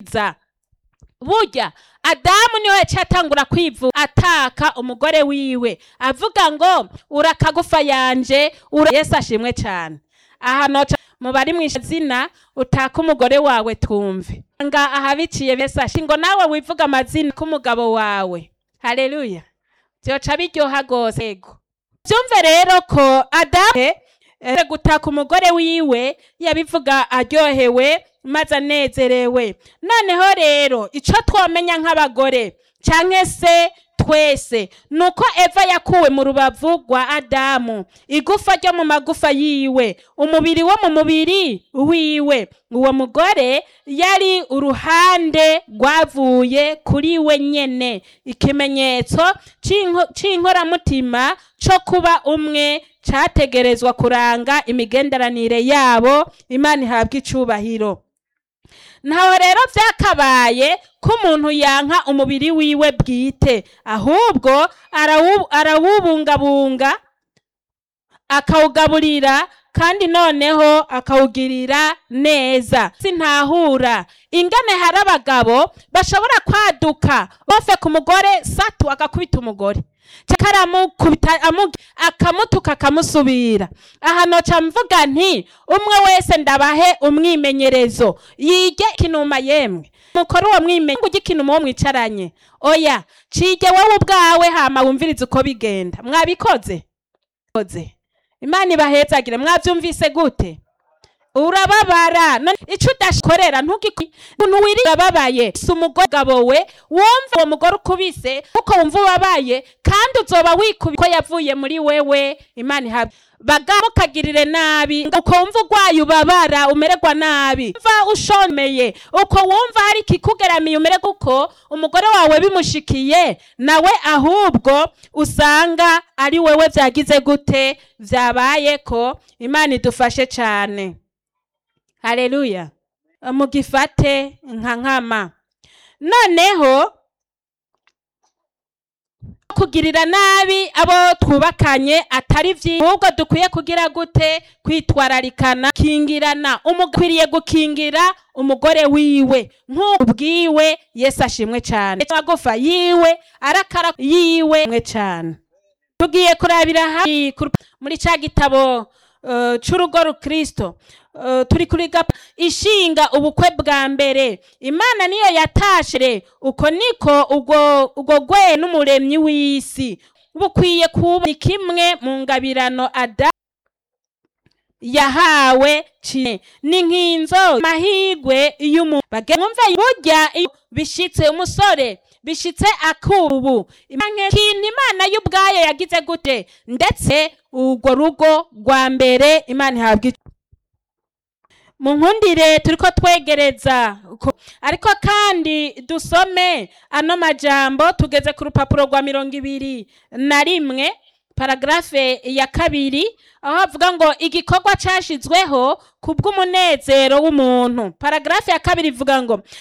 nziza burya adamu niwe yaciye atangura kwivuga ataka umugore wiwe avuga ngo urakagufa yanje ura yesu ashimwe cyane aha noca mu bari mu izina utaka umugore wawe twumve nga ahabiciye yesu ashimwe ngo nawe wivuga amazina k'umugabo wawe haleluya byoca biryoha rwose yego byumve rero ko adamu eh, gutaka umugore wiwe yabivuga aryohewe maze anezerewe noneho rero icyo twamenya nk'abagore cyangwa se twese ni uko eva yakuwe mu rubavu rwa adamu igufa ryo mu magufa yiwe umubiri wo mu mubiri wiwe uwo mugore yari uruhande rwavuye kuri we nyene ikimenyetso c'inko- c'inkoramutima cyo kuba umwe cyategerezwa kuranga imigenderanire yabo imana ihabwa icubahiro ntaho rero byakabaye ko umuntu yanka umubiri wiwe bwite ahubwo arawu- arawubungabunga akawugaburira kandi noneho akawugirira neza sintahura ingane hari abagabo bashobora kwaduka bofe ku mugore satu agakubita umugore cyangwa aramukubita amu- akamutuka akamusubira aha noca mvuga nti umwe wese ndabahe umwimenyerezo yige kinuma yemwe mukore uwo mwimenyerezo ujye ikinuma uwo mwicaranye oya cige wowe ubwawe hama wumvirize uko bigenda mwabikoze Koze. imana ibahezagire mwabyumvise gute urababara none icyo udakorera ntugikore umuntu wiri urababaye si umugore gabo we wumva uwo mugore ukubise kuko wumva ubabaye kandi uzoba wikubi ko yavuye muri wewe imana ihabwa bagabo ukagirire nabi uko wumva urwaye ubabara umererwa nabi umva ushomeye uko wumva hari ikikugeramiye umererwa uko umugore wawe bimushikiye nawe ahubwo usanga ari wewe byagize gute byabaye ko imana idufashe cyane haleluya mugifate nka nkama noneho kugirira nabi abo twubakanye atari byiza ahubwo dukwiye kugira gute kwitwararikana kingirana umukwiriye gukingira umugore wiwe nk'uko ubwiwe yesu ashimwe cyane amagufa yiwe arakara yiwe mwe cyane tugiye kurabira hafi ku- muri cya gitabo uh, c'urugo rukristo uh, turi kuri gapa ishinga ubukwe bwa mbere imana niyo yatashere uko niko ubwo ubwo gwe n'umuremyi w'isi bukwiye kuba ni kimwe mu ngabirano ada yahawe cine ni nk'inzo mahigwe y'umuntu mwumve burya iyo bishitse umusore bishitse akubu kintu imana y'ubwayo yagize gute ndetse urwo rugo rwa mbere imana ihabwa ic- mu nkundire turiko twegereza ko- ariko kandi dusome ano majambo tugeze ku rupapuro rwa mirongo ibiri na rimwe paragarafe ya kabiri aho havuga ngo igikorwa cyashizweho ku bw'umunezero w'umuntu paragarafe ya kabiri ivuga ngo